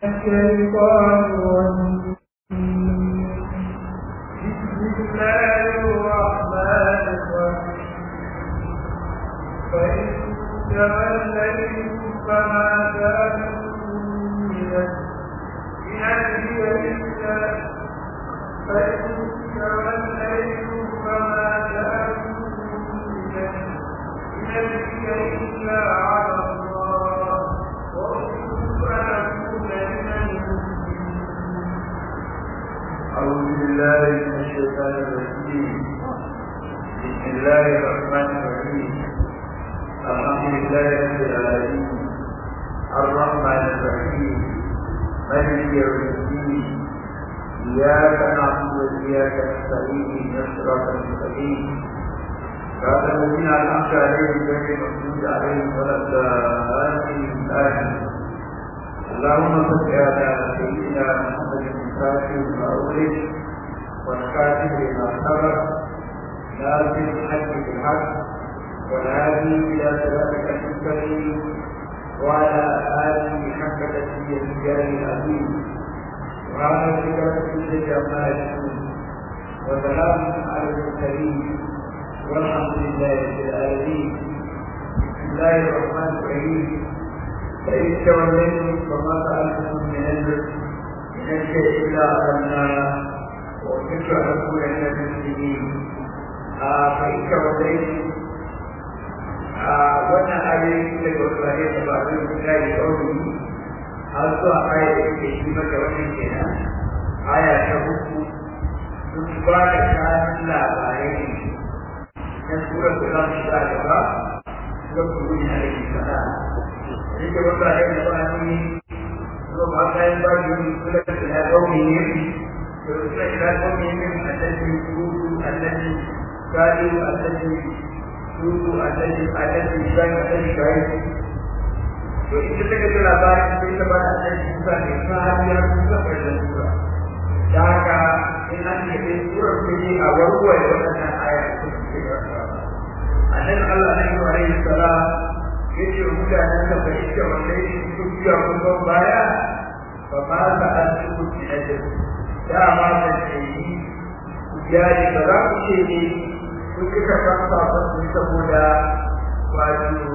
الشيطان الرجيم بسم الله الرحمن الرحيم فإن توليتم فما كان من الهدي إلا فإن توليتم فما كان من الهدي إلا على الله وأمرت أن أكون من المسلمين أعوذ بالله من الشيطان الرجيم بسم الله الرحمن الرحيم الحمد لله رب العالمين الرحمن الرحيم مالك يوم الدين إياك نعبد وإياك نستعين اهدنا الصراط المستقيم صراط الذين أنعمت عليهم غير المغضوب عليهم ولا الضالين آمين اللهم صل على سيدنا محمد الفاتح لما أغلق والخاتم لما سبق ناصر الحق بالحق والهادي إلى صراطك المستقيم وعلى آله حق تسمية الجاه العظيم وعلى ذكر كل عما يشكون وسلام على المرسلين والحمد لله رب العالمين بسم الله الرحمن الرحيم فإن توليتم فما سألتم من الرزق من الشيء إلا أخذنا وكنت أقول من المسلمين فإن توليتم wannan ayoyi daga wasu ne da ba zai fita da kauri har zuwa aya da ke shi maka wannan kenan aya ta uku sun ba da kayan labarai ne na surar da za mu shiga gaba ga kuma yana da ke sana yake wata da ya ba ni ko ba ta yi ba ni kula da na kauri ne to sai da kauri ne annabi kudu annabi kadu annabi suku annabi annabi sai annabi kai to ita take da labarin sai ta ba da annabi Musa ne kuma har ya kusa da sura da haka in an yi da sura ce a warware wannan aya ta ce annabi Allah ne alaihi salam yace mutanen da bai ce wanda yake su biya kuma baya fa ma ta asibu bi ajr da ma ta ce ya ji ba za ku ce ne kun kika san sabon su saboda wato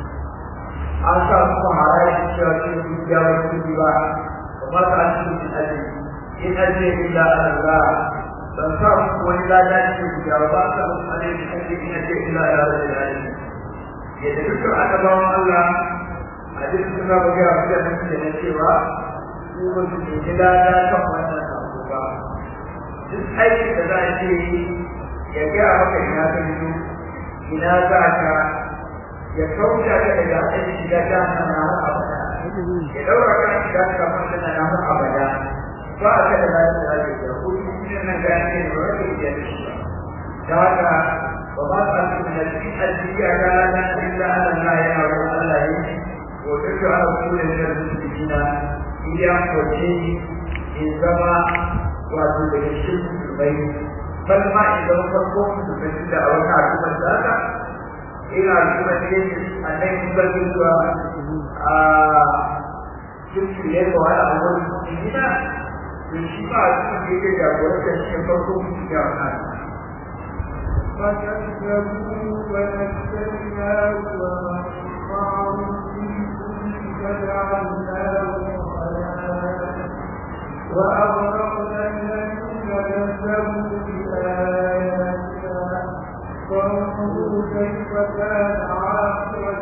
an sa su haraji cewa ce su biya wa su ba fa ma ta asibu bi ajr in ajr illa Allah ban sa ku wani lada ce ku biya ba sa ku alaihi ajr in ajr illa Allah yadda dukkan annabawan Allah a duk suna buga wa da mutum da cewa su ba su ne lada kan wannan abu ba duk aikin da za a ce ya gaya maka ina ka fito ina za ka ya kauta ka daga aikin shiga ta hana har abada ya daura ka shiga ta kamar da na har abada ba a kada lafiya da lafiya ko shi nan ga ne ba ka iya da shi ba da haka وما قلت من الذي كان إلا أن الله يعلم الله وترجع على رسول من المسلمين إياه وجيه إن سما وأدل الشرك في البيت بل ما إذا وصلتم في المسجد أو تعلم ذاك إلى رسول أن يقبل شرك إليه وعلى أول المسلمين من شفاعة في كتاب وتشفى فرقم في جامعات فكذبوا فنجيناه ومن معه في كل فجعلناه وأغرقنا الذين كذبوا بآياتنا فانظروا كيف كان عاقبة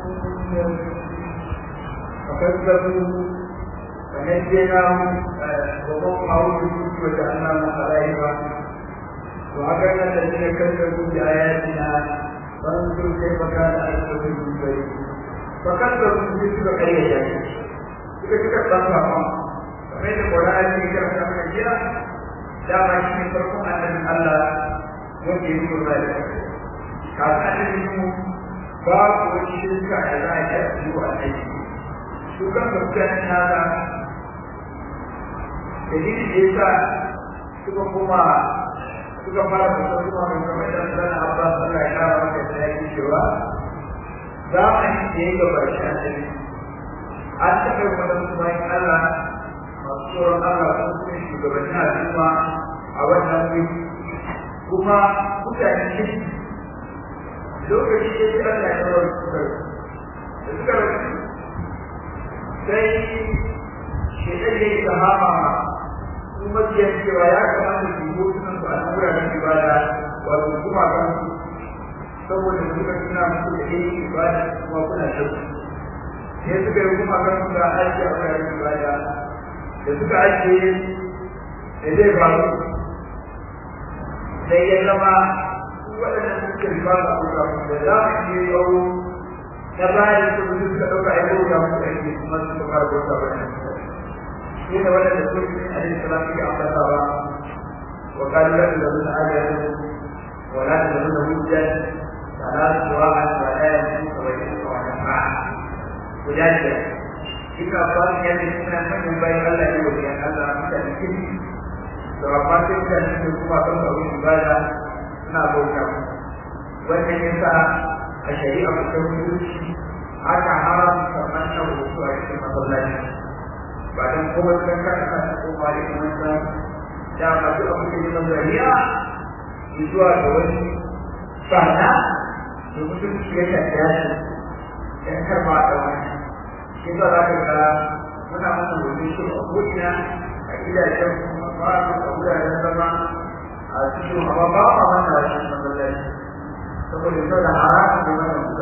فكذبوا فنجيناه ومن معه في كل وجعلناه خلائق وعقلنا الذين كذبوا بآياتنا فانظروا كيف كان عاقبة المنذرين فكذبوا مثل قرية suka suka tsaka ma kamar da Qur'ani ya karanta mana jiya dama shi ne farkon annabin Allah wanda ya yi da kafin annabi mu ba ku wani shirka da za a yi a cikin annabi su kan mutanen nasa dalilin da yasa suka kuma suka fara da kuma mai kamar da sana Abbas Allah ya kara maka da yake cewa zamani da ya gabashi annabi an taɓa yi wani bayan Allah masu tsoron Allah sun kuma shugabannin al'umma a wannan wuri kuma mutane ne lokaci ya ji Allah ya rawar suka da suka rasu sai shaitan ya yi sahama kuma jiya cewa ya kamata su yi hotunan su a wuraren ibada wato kuma kan saboda suka tuna musu da yin ibada kuma kuna shauki sai suka yi kuma kan su ga aiki a wuraren ibada da suka ajiye da zai faru sai ya zama waɗannan suke riba da kuka da za su je yau na bayan su su suka ɗauka a yau ya mutu aiki kuma su fara bauta ba ne shi ne waɗanda su ne a yin salam suke ambatawa wa kalu la tuzabuna ajiyatu wa la tuzabuna hujjan wa la tuwa'an wa la yansu wa yansu wa nafa'a guda biyar jika bayan ya ce suna manyan bayan Allah ne wa biyan Allah mutane kirki da amma sai mutane ne kuma kan abin ibada suna bauta wannan ya sa a shari'a mutum mutunci aka haramta wannan hoto a cikin masallaci ba don kuma kan kan kan ko ba da kuma sa da ba duk abin da ya zariya zuwa ga wani sana da mutum ya tafiya shi dan karba da wani shi za ka ga muna mana domin shi a ko'ina a gidajen kuma ba a wuraren zama a cikin amma ba ma mana a cikin masallaci saboda sau da haramun da wannan muka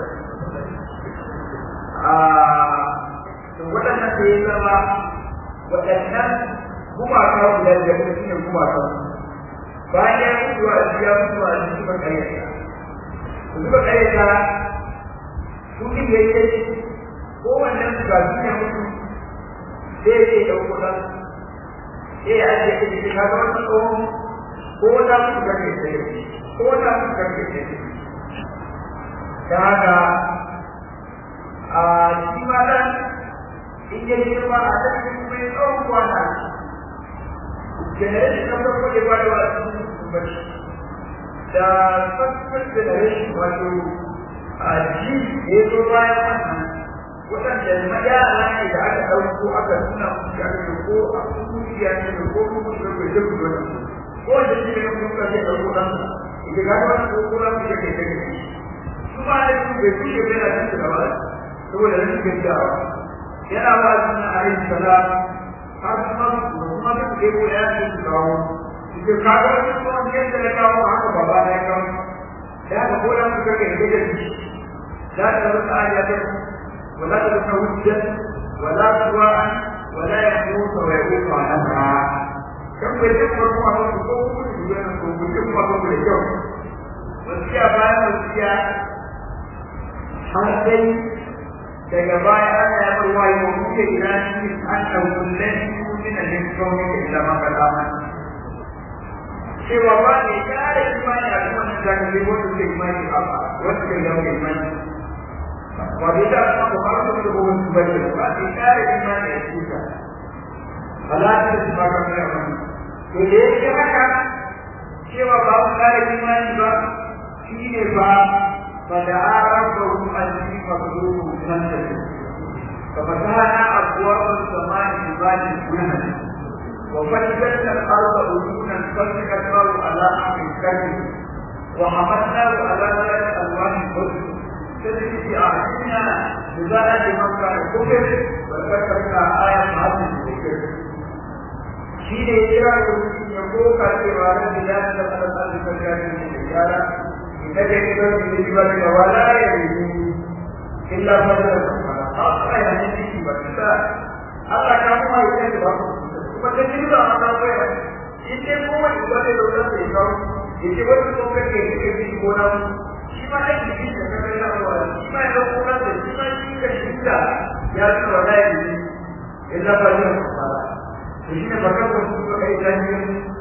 a to waɗannan da ya zama waɗannan gumaka guda da kuma shi ne gumaka bayan ya mutu a ya mutu a cikin suka karyata suka karyata su ne ya yi kowannen su ga duniya mutu sai zai ɗauko ɗan sai ya ajiye ta jiki ka ga wani tsohon ko wata mutu karfe sai ko wata mutu karfe sai ta haka a shi ma ɗan in ya girma a cikin kuma ya tsawon kwana generation na farko ya bada wa cikin bacci da subsequent generation wato a ji ya zo bayan wannan waɗanda yara ne da aka ɗauko aka nuna musu aka ce ko a kungiya ne da ko kuma su ɗauko da kuma da ko wanda shi ne kuma ka ce ɗauko ɗan ita ga wani ko kuma su ke kai kai su ma da su bai kushe bai na cikin gaba saboda rashin gaskiyawa yana ba su na ayin sala har kuma su kuma su ke ko ya ce su kawo su ke kawo wani kuma yadda na kawo haka baba na ya kawo da haka ko da su kake da da shi da ta rusa ayatun ولا تكون وجدا ولا سواء ولا يموت ويموت عنها كم يتم kuma ba su ko kuma su ga ko mutum kuma ba da kyau wasiya bayan wasiya har sai daga baya ana ya bar wayi ko kuke ina shi an dauki lafi min al-elektroni da ila maka dama cewa ba ne kare imani a kuma da zaka wanda ke imani a wanda ke da imani وإذا أخبرت به البشر فإشارة ما يأتيك فلا تسمع كما يعمل فليس هكا سوى بعض ذلك ما يبقى فيه باب فدعا ربه أني مظلوم نفسه ففتحنا أبواب السماء بباب الجنة وفتحت الأرض عيونا فالتقت على أمر الكريم وحملناه على ذات ألوان الحزن تجري في أعيننا لذلك مكة الكفر وذكرنا آية معدل الذكر شيء يجرى يقول كثيرا بذات لقد ألف كان من الرجال إذا كتب بالنسبة ولا يريد إلا فضل أصلا يعني وكذا Allah ka kuma yi kai ba kuma ta ji da Allah ko ya ite kuma ibade da wannan sai ka ite wani ko kake kake ji ko na shi ma da shi da ka kai na wa shi ma da ko da shi ma shi da shi da ya ci wa dai ni illa ba ne ba to shi ne barka ko su kai da ni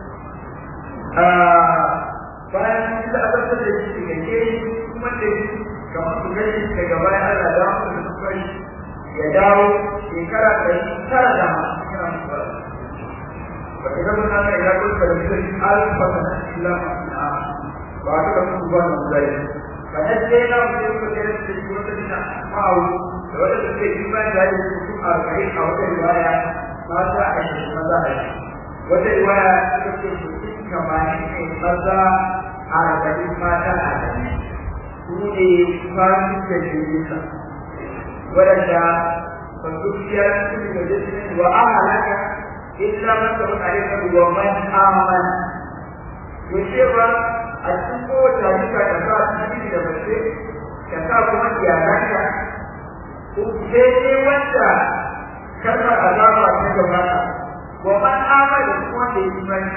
ah bayan shi da aka da shi da ke kuma da shi kamar su gani daga bayan Allah da su kai ya dawo shekara ɗari tara da hamsin yana mutuwa ba ta gaba na kai ya kuka da shi alfa ta illa masana ba ta ga su ba na zai ba na je na mutum ko da shi ko da shi ma'au da wanda da ke yi bayan da ya su arba'in a wata riwaya mata ashirin maza ashirin wata riwaya ta ce mutum tamanin ne maza arba'in mata arba'in su ne kwanin da jirginsa waɗanda ba su fiya su ne da jirgin wa ahalaka illa man sabon alaikar wa man amana to cewa a cikin kowace halitta ka sa namiji da mace ka sa kuma iyalanka sai dai wanda kalmar azaba ta gabata wa man amana kuma wanda ya imani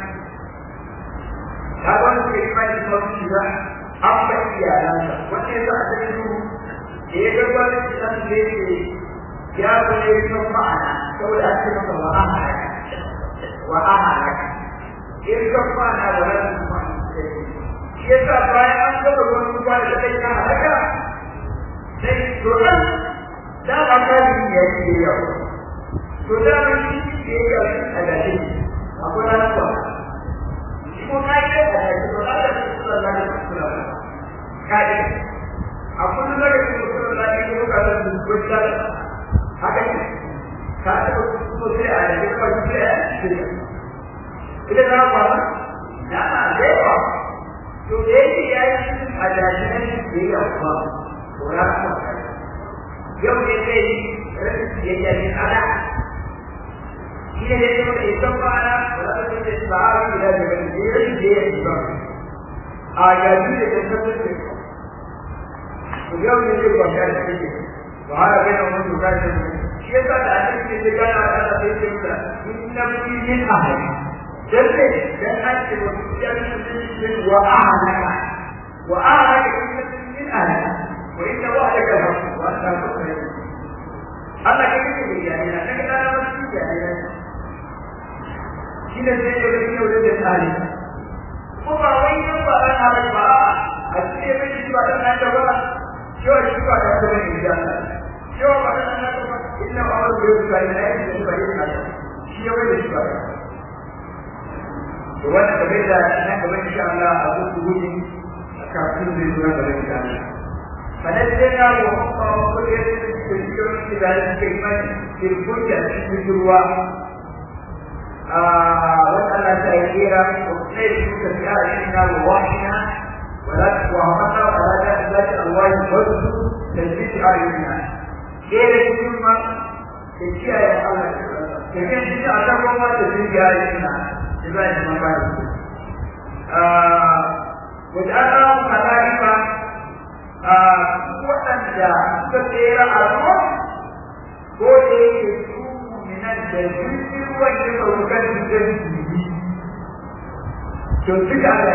ka wanda ya imani kuma su shiga an ba iyalansa wanda ya sa a cikin su da ya gaba da kitan da yake ya zo ne kan ma'ana saboda an ce masa wa ahalaka wa ahalaka in kan ma'ana wa rasu kuma shi yasa bayan an gaba ruwan ruwa da kai na halaka sai to nan da ba ka yi ya yi yau to da ba shi ke yi a gashi akwai ranar kwa shi ko ka yi a gashi to da da su da da su da ka yi a kullum da ke su da da ke ka da su ko da haka ne ka ta ko sai a da ko sai a shi ita da ba na na da yawa to da yake ya yi cikin ajajinan da ya kuma to ya kuma yau ne zai yi rashin biyayya ne ana shi ne ya zama da isan ma'ana da za ta ce sa'ari da da bane da rashin biyayya ne ba a yaji da ta tabbatar da to yau ne zai kwanta da kake to har ga nan mun duka da shi yasa da ake ce da gana da ta sai ce da inna fi min ahli dalle dan an ce wa jami'in wa ahlaka wa ahlaka min ahli wa inna wa'daka al-haqq wa anta tukhrijul Allah ke kike da yana daga dana wasu yana shi ne sai da kike da tsari ko ba wai nan ba dan haɗa ba a cikin mai shi ba dan da ba shi wa shi ba da da ne da shi wa ba dan da ba inna Allah ya yi sai da shi ba yana shi ya wai shi ba to wannan da bai da nan gaba insha Allah a zuwa gudu kafin zai zo da insha Allah فنزلنا وحفظ وكل يذكر في ذلك الكلمة في الحجة في الجروة واسأل سائرا وكيف كثيرا إنا ووحينا ولا وهمنا ولا ذات الله الوجه تجديد أعيننا كيف الكلمة تجي يا الله كيف تجي أتاكم ما تجديد أعيننا إذا ما بعد وجعلنا ملائكة waɗanda suka tsera a ruwa ko da yake su minan da jirgin ruwan ya saukar da jirgi to duka da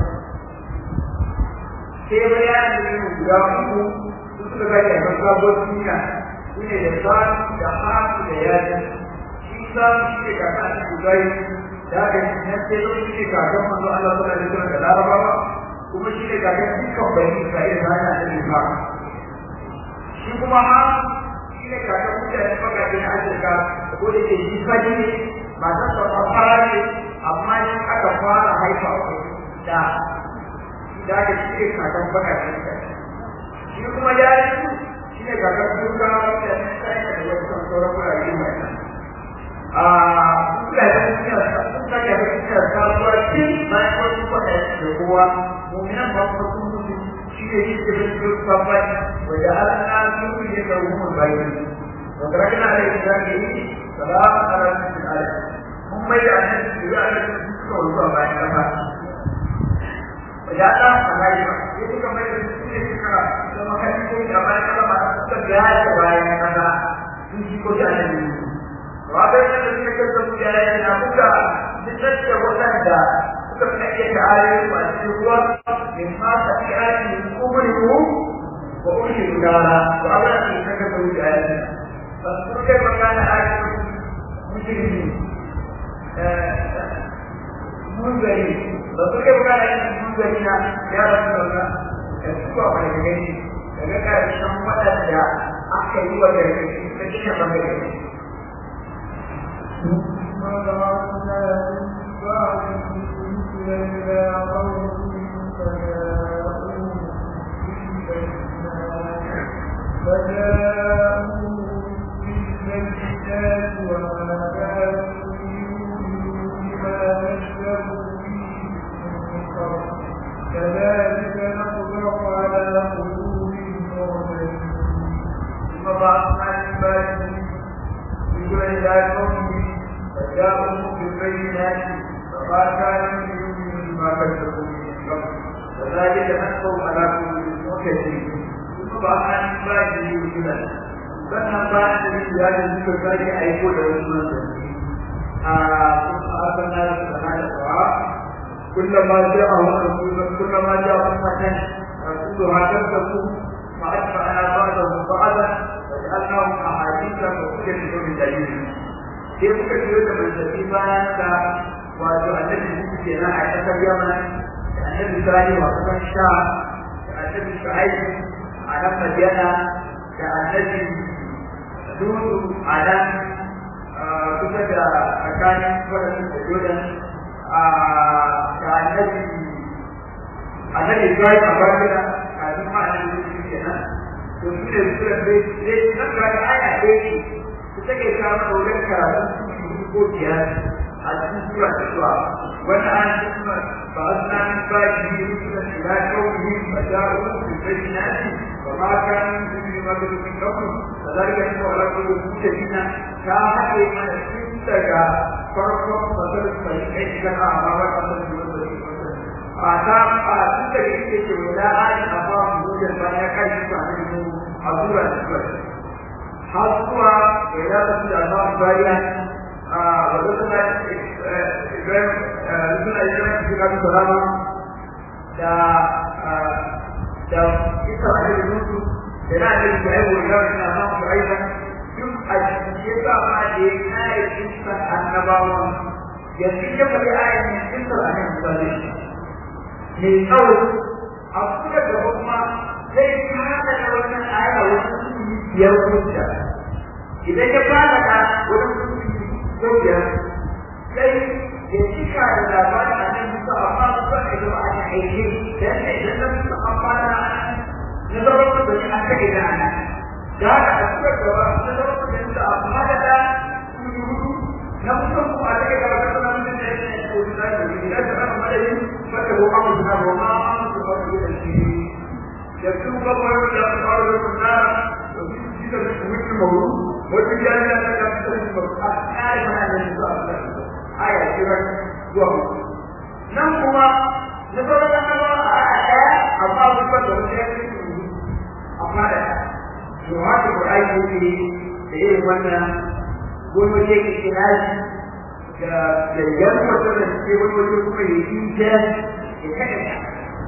sai bayanin yin guda uku su suka ga yakan sabon duniya su ne da sanu da hasu da yaji shi sanu shi ne kaka a cikin gai da aka yi nan sai zo shi ne kakan manzo Allah sallallahu alaihi wasallam da larabawa kuma shi ne gagan dukkan bani Isra'ila da ana da ba shi kuma ha shi ne gagan mutane bakaɗe na Afirka ko da ke shi fadi ne ba ta sauka fara ne amma shi aka fara haifa da da aka shi ne gagan bakaɗe shi kuma ya yi su shi ne gagan duka mutane Isra'ila da wasu sauran wurare mai nan a kulayen duniya sun sake da duniya sabuwa tun bayan wasu kwaɗaye da kowa مؤمنا فقط شيء يجب الصفات وجعلنا نور لهم البيت وتركنا على إسلامه سلام على الآية هم يعلم يعلم كل بعد كما وجعلنا ملائكة itu kembali ke sini sekarang sama kali itu zaman kalau masa terjadi kebayang kata suci kau jangan ini Wabah yang terjadi kemudian yang nabuka Bisa bukan dah تفتح تعالى والسوى مما تفعل من قبله وأشهد نارا وأولا في سكته بآياتنا فاذكر كيف كان آية مجرمين منذرين فاذكر كيف كان آية منذرين يا رسول الله كسوى ولكن daga ƙarshen waɗanda aka yi wa gargaɗi ta cikin ɓangare. إلى قوم فجاءوا بالبينات وجاءهم بالبينات فما كان من ما كذبوا من قبل وذلك نحكم على كل مكذب ثم بعد باقي مثلا sannan ba da ya da suka sake aiko da wasu manzanni a kuma akan na da hada wa kullama ja'a rasulun kullama ja'a ummatan rasulu hadar da su ma atba'ana ba'dahum ba'da wa ja'alnahum ahaditha wa kullu min dalil sai muka biyo da manzanni bayan ka wato annabi su ke nan a kasar yaman da annabi sani wa kasar sha da annabi shu'aibu a nan madiyana da annabi dudu a nan kusa da tsakanin wadannan da jordan da annabi annabi ibrahim a barbara kafin ma annabi su ke nan to su ne su da zai nan ga aya ɗaya ce su take samun wurin karatu ko biyar a cikin sura ta zuwa wani an kuma ba a suna min ba shi ne rukunan ila kawai ba da uku da bai na shi ba ma ka min su ne ma da rukun kawai da zarga shi ba ala kawai su da dina ta haɗe mana tun daga farkon fasar sai kai shiga a amma ba ta san da wanda ke fasar a ta a tun daga ita ce wala an a ba mu da bayan ya kai shi ba ne mu a sura ta zuwa har zuwa ga ya rasu da Allah bayan wadanda Ibrahim suna Ibrahim su kafin salama da da isa a cikin mutu da na da su haihu da wani na samun su aika duk a cikin ba ma da ya kare kisan annabawan yanzu ya faɗi ayin ne kisan a nan misali mai tsawo a kuka gaba kuma zai fara da wannan aya wasu biyar hujja idan ya fara da wani ko biyar sai ya cika da labarin a nan musu amma su ba da zama a aiki dan ne idan na musu amfana na zama su da shi an kake da ana da haka a cikin gaba na zama su da su amma da da su hudu na musu kuma a cikin gaba ta zama mutum da ya ne ko da da shi da zama madadin fata ko amma da ba ma amma su ba su da shi da su ba ba da su ba da su na da su da su mutum mawuru wata jami'a ta ga fitar da a kare mana da su a aya kira zuwa nan kuma na sauran annaba a ɗaya amma su ba da wata yanki amma da to haka ko ai ko ne da irin wannan wani waje ke kira shi da da yan wata da ke wani waje kuma ya yi ta ya kada ta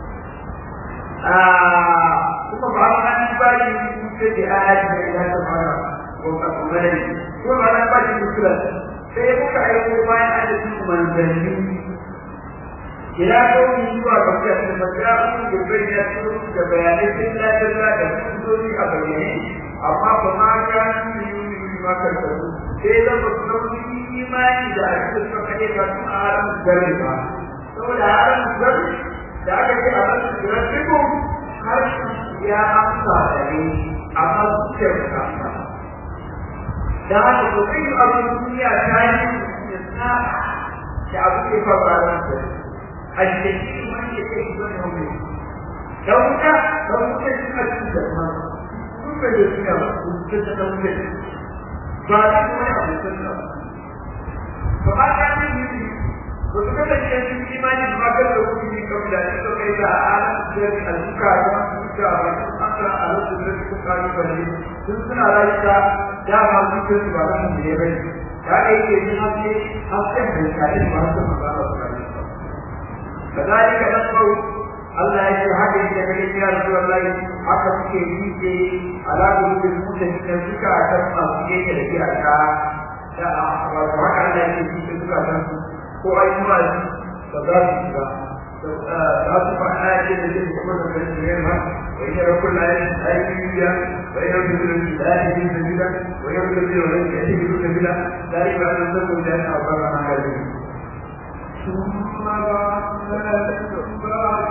kuma ba an ba shi da ayati da ya ta fara madani ko ba na ba shi muskila sai muka aiko bayan adadin manzanni ila kawai zuwa ga mutane da majalu da bayyana su da bayanai sun lafiya da hujjoji a bayyane amma ba ma ga ni yi ma kan su sai da ba su nauyi imani da ake so kake ka su a haram gari ba saboda haram gari da aka ce a rasu da rasu harshen ya amsa da ne amma zuciyar ta amsa da haka ko kai abin duniya ta yi isna da abu ke faruwa da su a cikin wani ke kai zuwa da wani da wuta da wuta suna cikin da ma sun bai da suna ba sun ta ta wuta ba da kuma ya abu sun ba ba ba ta yi yi ba su kada shi yanzu imani ba ga da wuri ne kawai da su kai da ala da alfuka da su da ba su aka a lokacin da su kari bane sun suna rayuwa dama cikin su ba nan ne bai da kai ke yin haske haske da kai ba su ba ba su kadalika nasbu Allah ya ce haka yake da kai ya Rasulullah haka suke yi ke alaƙu da mutum da suka ta masu yake da iyaka da wato haka Allah ya ce su suka san ko ai ma ba za su ba za su faɗa ce da zai kuma da kai ne ma وإن كل آية آية جديدة وإن يرسل الآية جديدة وإن يرسل ولن يأتيه سبيلا ذلك أن نزلوا لأن أعطانا ما هذه ثم بعثنا من بعد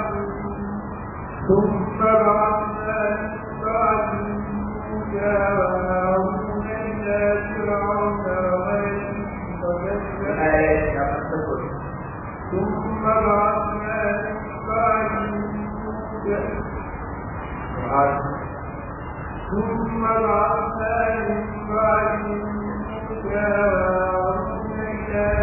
ثم بعثنا من بعد موسى وهارون إلى فرعون وملئه فكذب آية ثم بعثنا من بعد موسى ثم بعثنا من بعد موسى وهارون إلى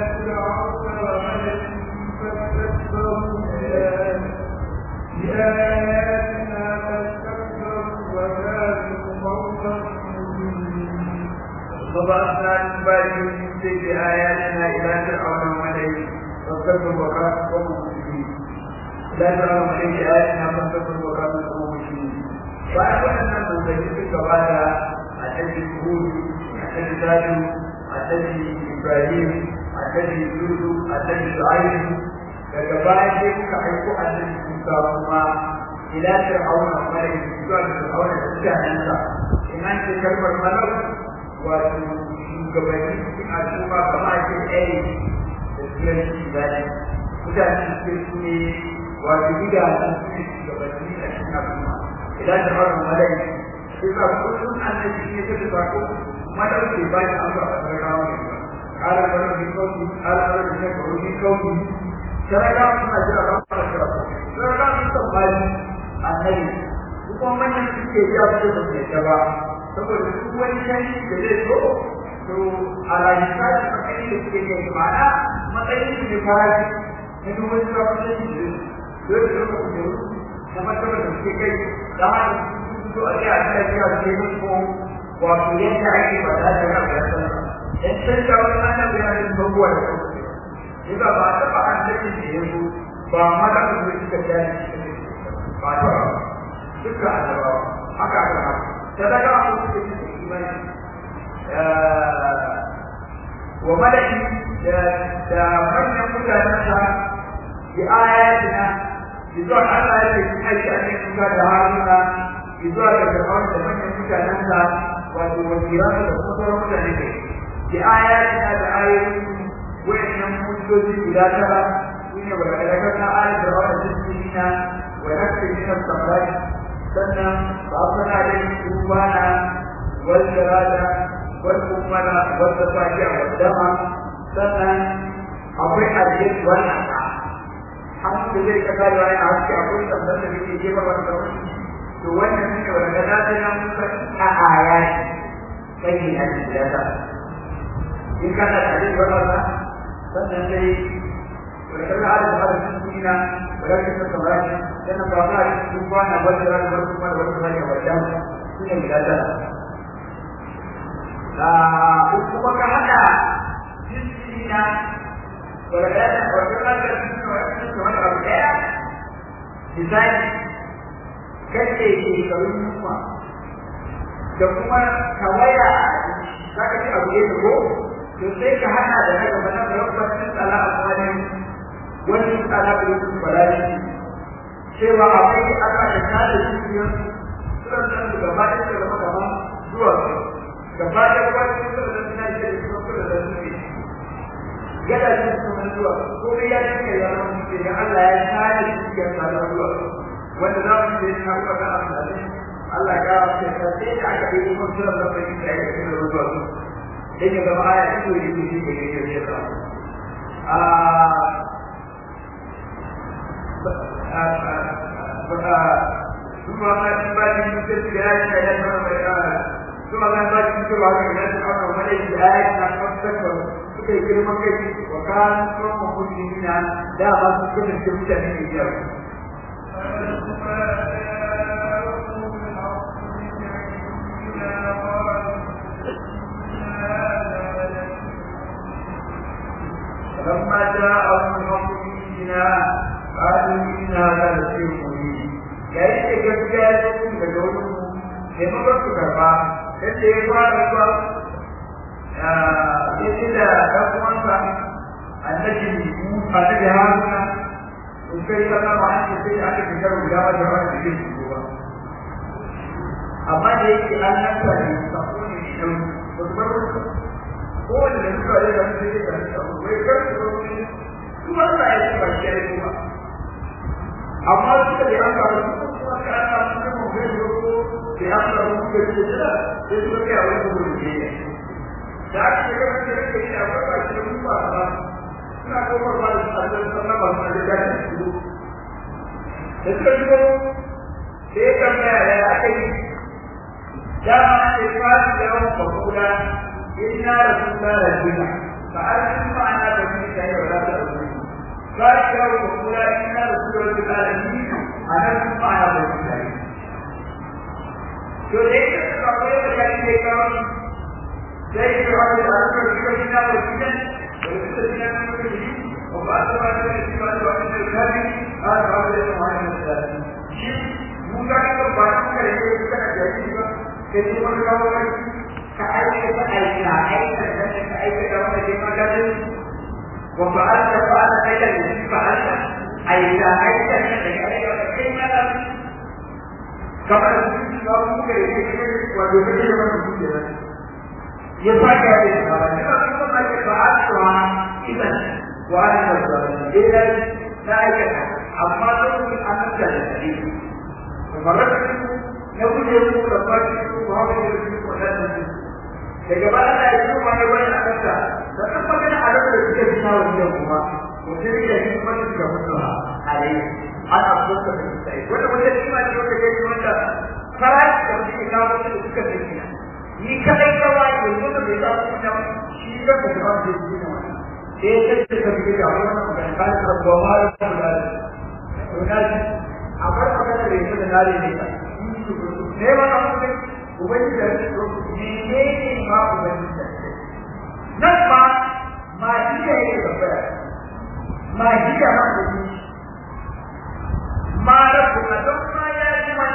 آياتنا إلى فرعون وملئه فاستكبروا وكانوا قوما مجرمين إلى فرعون وملئه آياتنا فاستكبروا وكانوا قوما مجرمين وأقول أن المنزلين كبار الذي هود الذي زادوا الذي إبراهيم الذي يوسف الذي شعيب daga baya sai kuka aiko annabi Musa kuma ila fir'auna wa mala'ihi zuwa ga fir'auna da mutanensa in an ce kalmar malak wato shugabanni cikin al'umma kama ake ɗaya da turanci zai mutane suke su ne wato gidajen su ne shugabanni a cikin al'umma idan da fara malai sai ka kullum annabi ne ta da sako malai ke ba shi amsa a sarkawa ne قال فرد من قومه قال فرد من قومه من قومه sarkawa suna jira don fara kira sarkawa sun tambali annabi kuma manyan suke biya su da su ta ba saboda duk wani canji da zai zo to a rayuwa da matsayin da suke kai ma'ana matsayin su ne farashi na duk wani sabon canji da zai zo da kujeru na martaba da suke kai da haka su zo a ce a cikin biya su ne ko wato yadda ake ba da ta rabu ya san dan canja wani ana bayanin babuwa da kuma Iza ba ta ba an da ke yanzu ba mala da suka jani ba ta duka annabawa haka aka haka sadaka a wasu da suke imani wa malaki da manyan mutanensa bi ayatina zuwa Allah ya ce aiki a cikin kuka da haruna zuwa ga fir'aun da manyan mutanensa wato wajiran da kuma sauran mutane ne bi ayatina da ayoyin wayannan hujjoji guda tara shine wa daga kan ayat da wannan cikin wa nakfi min as-samrai sannan ba kuna da kubana wal jarada wal kumala wal tafajiya wal dama sannan akwai hadis wannan hamdu zai ka kare wani a haske akwai tabbatar da yake jefa wani kawai to wannan ne wanda da ta nan muka a ayati kai ne a cikin da in kana da hadis wannan sannan dai ولكن هذا هذا المسلمين ولكن الصلاة لأن الصلاة سبحان وجل والسبحان والسبحان والجمع سنة مجازة kuma ka haɗa jinsina wadda wadda ka ga jinsina wadda ka wani abu ɗaya misali kace shekarun yunwa da kuma kawaya za ka ci abu ɗaya ko to sai ka hana da na gaba na rabbatin tsala a kwanan wani tsala da yake bala'i cewa akwai aka da kada dukiyar suran nan da gaba da suka zama gaba zuwa gaba da wani suran nan suna da suka kula da su ne gada shi sunan zuwa ko dai ya cika ya zama mutum da Allah ya kada dukiyar sa da zuwa wanda za mu je ta kuma ga amfani Allah ya ce ka sai da aka yi kuma suran nan da yake da yake da zuwa dan ya zama aya ta koyi da shi ne ke yi ta a ثم ما بعد من تلك الآية إلى ثم ما بعد من تلك الآية إلى الأمر وملئ الآية نحن تكبر suka yi girman kai wa kan kuma musulmina da ba su kuma da mutane ne biyar فلما جاءهم الحق بنا قالوا إن هذا لشيء مبين yayin da gaskiya ya zo daga wurin mu ne ma su karba sai da ya fara zuwa ya ce da ɗan uwansa annabi Musa da da Haruna in kai kana ba an ce sai aka fitar guda ba da wani da ke ba amma da yake an nan ta ne sako ne ne dan ba su bar ko wanda da suka yi da su sai da su wai kar su ba ne kuma Allah ya ce ba shi ya yi ba amma suka da an fara su kuma ka ana su kuma bai zo ko da an fara su ke da sai su ga wani gudu ne da aka yi kamar da yake yi a farka shi mun ba ba suna kofar ba da tsadar sannan ba su da gani su da suka shigo da ya tambaya da ya aka yi dama ce fasi da yawan bakula in na rasu na rajina ba a cikin ma'ana da ni da yau za ta ɗauki fasi da yawan bakula in na rasu da rajina da ni a nan sun ma'ana da ni da yau to da yake suka koyar da ya ke kawo sai ya wani da aka rika shi na wajen da ba ta ba ta shi ba ta wani da kafi a ba ta da wani da shi mun ga ka ba ta ka yi ka da shi ba ke ji mun ga wani ka aika ta aika aika da ka aika da wani da ka ga wa fa'alta fa'alta aika da shi fa'alta aika aika da ka aika da kai ma da kamar su ba mu ga yi wato da ke da mutum da ya sake da shi ba ne ba kuma ba ke fa'alta idan wani da zalimi idan na aikata amma lokacin an nuna da shi kamar da na guje mu da fashi ko ba mu da shi ko da shi daga baya da yi kuma ne wani a kanta da kan magana a lokacin da suke fita wannan kuma mutum ya yi kuma da ga mutum a rai ana kuka da sai wanda wanda shi ma ne wanda yake wanda farashi da mutum ya kawo da suka tafiya ni kadai kawai yanzu da bai samu kuma shi da ba da wanda yake ne wannan sai ta ce ka fi da wannan magana kan da goma da kuma da a bar magana da yake da nare ne ne ba ka mutum ubangiji da shi ne ne ne ma ubangiji da shi nan ma ma shi ne yake tabbata ma shi da ma da shi ma da kuma don ma ya ji ma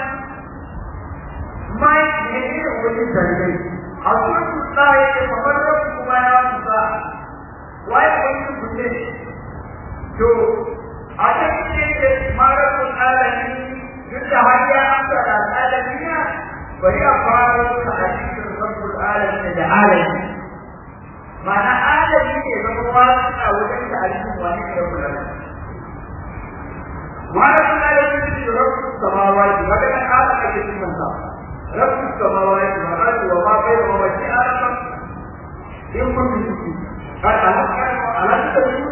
ma ne ne ubangiji da shi a kuma tuta yake kamar da kuma ya tuta waye ubangiji kunne to a cikin da marakun alami duk da har ya amsa da alamiya bari a fara da hadisin rabbul alamin da alami ma'ana alami ne zama wasu a wajen da hadisin wani da rabbul alamin marakun alamin da rabbul samawati wanda kan ala ake cikin sa rabbul samawati wa ardi wa ma bayna wa shi alama in kun bi قال ألا تتبعون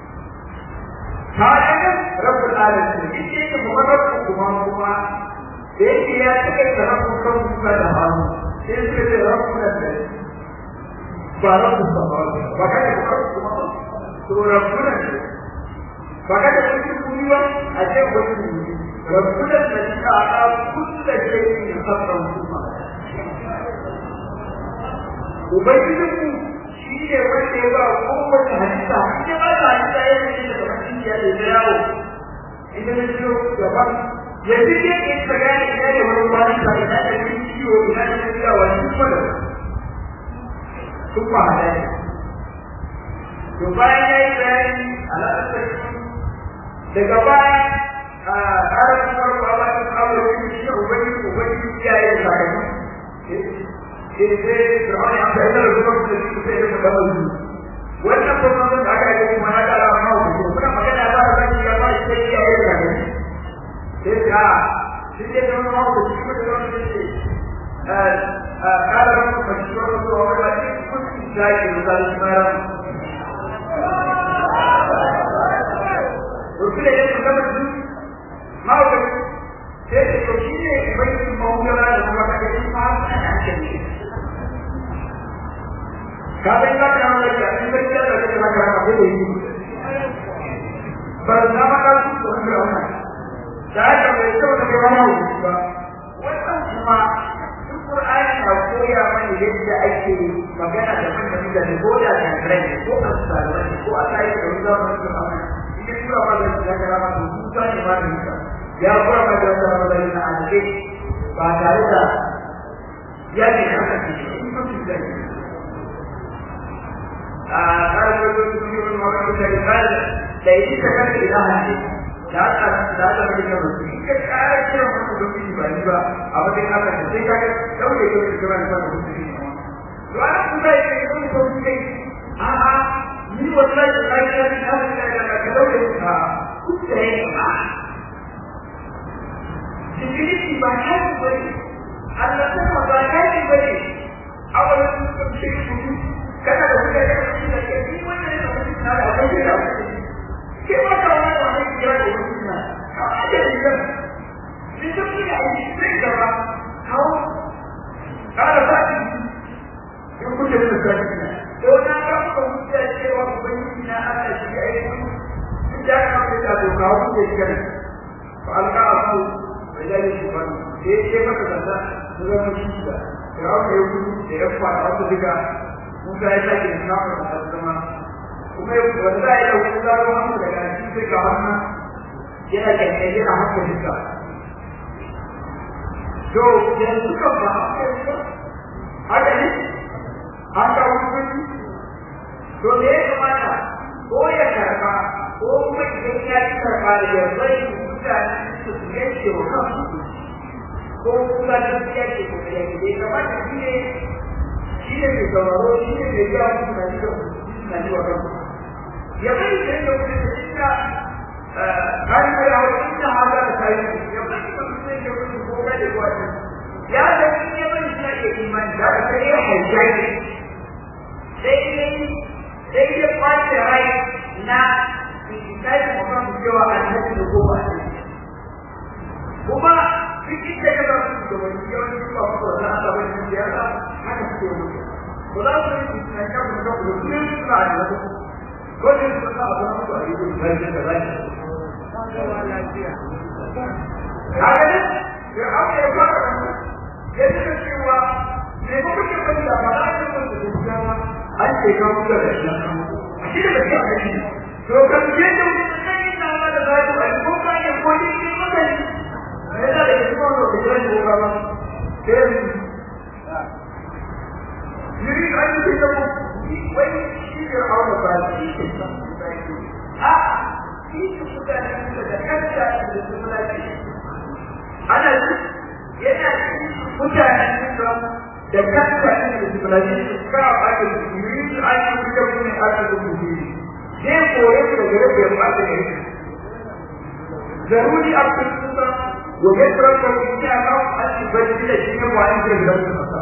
هذا رب العالمين يجي مجرد كمان كمان يجي يا تكي رب كم كذا هم يجي رب كذا بارك السماوات وكذا رب كمان تو رب كذا وكذا يجي كلوا أجل وجهه رب كذا الذي أعطى كل شيء خطرا وبينكم shi ne wanda ya ba kowace halitta ita ba ta halitta ya ne da mutum ya da yawo ita ne ciwo gaban ya fi ne in ka gane ina da wani wani ba ina da wani ciwo ina da wani yawa duk wanda sun ba halaye to bayan ya yi bayani alaƙar daga baya a ƙarar farko a bakin kawo da shi ne ubangiji ubangiji ya yi sakamako sai Fir'aun ya amsa ina da zuwa da shi sai ya gaba da wannan kuma da aka yi kuma na da ma ku kuna magana ba da shi ya ba shi ya yi da ni sai ya shi ne da ma ku shi ko da shi ne eh eh kada ku ku shi ko da wa da shi ku shi sai da shi mara Rukule ya kuma da shi ma ku sai ko shi ne bai mawuya da kuma da shi ma ana cikin kafin za ka yawan lafiya in ka kiyar da kake na karama ko da yi ba da ma ka su ko da wannan da haka mai kyau da kai wani hukunci ba wannan kuma duk Qur'ani na koya mana yadda ake magana da manyan mutane ko da kafirai ne ko a tsarai ne ko a tsaye da wani zamani da amma in ka tura ma da ya karama to su ta ne ma da ita ya kura ma da wata ramazani na alƙe ba tare da ya ne haka ce in ka fi zai قال يقول كل من وقت قال ليس كان إله da aka da aka mai da mutum ka kare kira mutum da mutum ba ni ba a wajen aka da sai kaga dauke ke da kira da mutum ne to ana kuma yake yin ko kai a a ni wallahi da kai da ni har da da ka dauke ka kuce ba Sifili ba kai ba ne Allah ta ba kai ba ne a wannan cikin kana da kuka da shi da ke ni wannan da mutum na da kai da ke ba ka wani wani kira da mutum na ka aje ni kan ni da ni a yi sai da ba kawo ka da ba ki in kuke da kai to na ga ku mutum cewa ubangiji na Allah shi ya yi in da ka ku da to kawo ku ke kan fa alka asu bayani shi ba sai ke maka da da zama shi da ya ku yi ku da ya fara ku diga Musa ya sake da kafin a zama kuma wanda ya dauki zaro hannu sai ga wannan yana kyankyar yana haka duka to yanzu kan ba haka yanzu haka ne haka wani to me ya kamata ko ya karba ko kuma idan ya ci karba da ya bari mutane su yanke wa kansu ko kuma da su yanke ko da yanke bai kamata shi ne shi ne mai sauraro shi ne mai yawa su na ji na ji wa kansu ya bari da yake wani da shi ka kari da yawa shi na haka da kayi ya bari da mutum yake wani ko ga da kuwa ya da shi ya bari shi ake imani da ka sai ya hajjai sai sai ya kwace rai na kai mu kan cewa annabi da goma ne kuma cikin da kaga su da wani yawan su ba su da Allah ba ne ya ga haka su ke mutu ko da su yi na kan mu da ku ne su na da ko ne su ka ba su da yi da da da rai haka ne ya aka yi ba ka ya ce cewa ne ko kuke bani da ba da ku da ku an ce ka mutu da shi shi da kake a shi to kan je da kai na ma da zai ba ko ka ne ko ni ne maka ne ne da ke ko da ke da ko ba ke ni ka ni ke da wai shi da aure ba shi ke a shi su da da kanta da su da shi ana yana mutanen da da kanta da su da shi ka ake yi an yi da kuma ake da kuma zai koye da gare da ba da ne zaruri a cikin sa wa ga tsara da ya ga an yi bacci da shi ne wani da gidan sa